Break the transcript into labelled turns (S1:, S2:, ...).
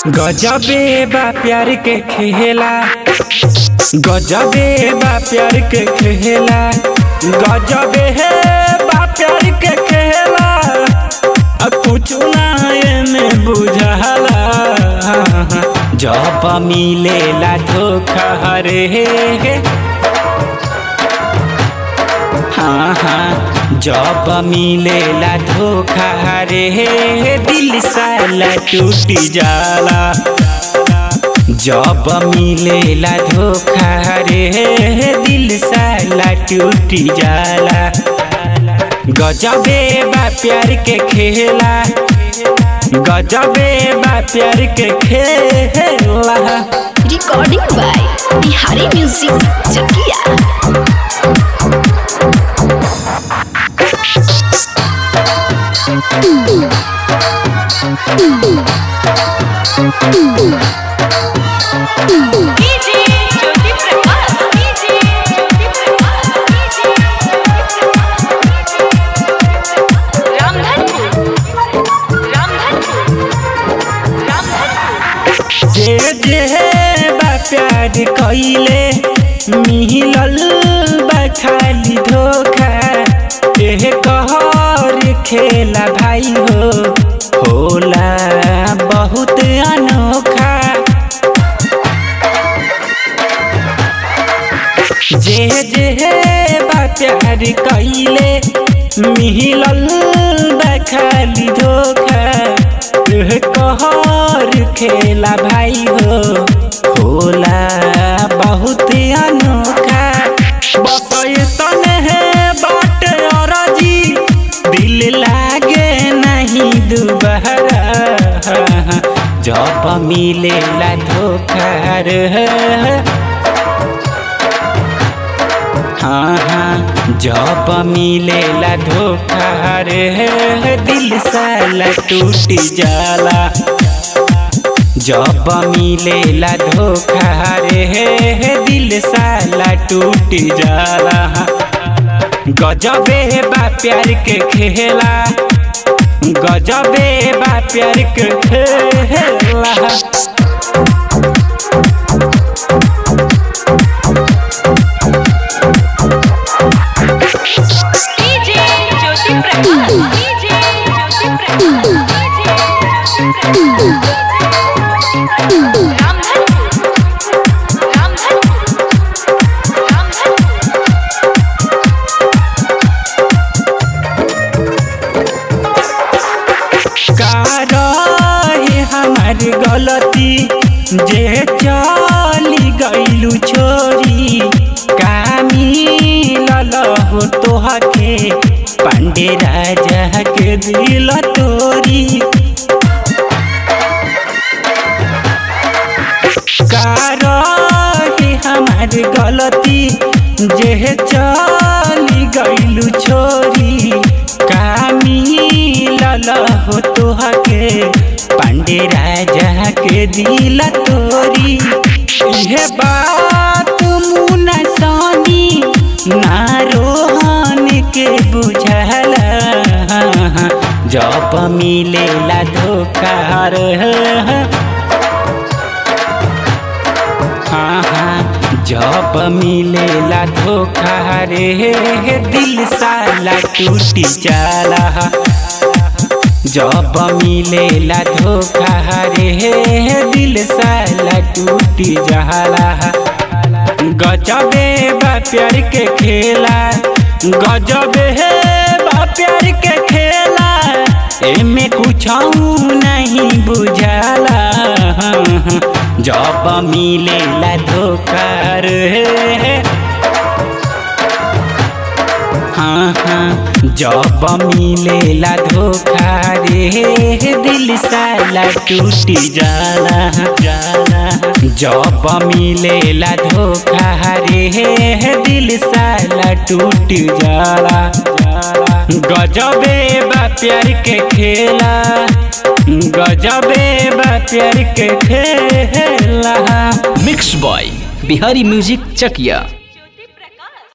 S1: गजबे बा प्यार के खेला गजबे बा प्यार के खेला गजबे है बा प्यार के खेला आ कुछ ना एमे बुझाला जब मिलेला धोखा रे हाँ हाँ जब मिलेला धोखा रे दिल साला टूट जाला जब मिलेला धोखा रे दिल साला टूट जाला गजबे बा प्यार के खेला गजबे बा प्यार के खेला
S2: recording by Bihari music Chakiya DJ Jyoti Prakash DJ Jyoti Prakash DJ Ramdhanpur Ramdhanpur Ramdhanpur
S1: जे जे बा प्यार कइले मिलल बा खाली धोखा एह कहर खेला भाई हो होला बहुत अनोखा जे जे बा प्यार कइले मिलल बा खाली धोखा एह कहर खेला भाई हो होला बहुत अनोखा बस तने है बाट अरजी दिल लागे नहीं दुबारा जब मिलेला धोखा रे हाँ हाँ जब मिलेला धोखा रे दिल साला टूट जाला जब मिलेला धोखा रे दिल साला टूट जाला गजबे बा प्यार के खेला गजबे बा प्यार के खेला
S2: DJ Jyoti Prakash DJ Jyoti Prakash DJ Ramdhanpur Ramdhanpur Ramdhanpur
S1: का रहे हमार गलती जे चली गईलू छोरी का मिलल हो तोहके पांडे राजा के दिल तोरी का रहे हमार गलती जे चली गईलू छोरी का मिलल हो तोहके पांडे राजा के दिल तोरी इहे बात मुना सानी ना रोहन के बुझला जब मिलेला धोखा रे हाँ हाँ जब मिलेला धोखा रे दिल साला टूट जाला जब मिलेला धोखा रे दिल साला टूट जाला गजबे बा प्यार के खेला गजबे है बा प्यार के खेला एमे कुछ नहीं बुझाला जब मिलेला धोखा रे हाँ हाँ जब मिलेला धोखा रे दिल साला टूट जाला जाला जब मिलेला धोखा रे दिल साला टूट जाला जाला गजबे बा प्यार के खेला गजबे बा प्यार के खेला
S3: mix by Bihari music Chakiya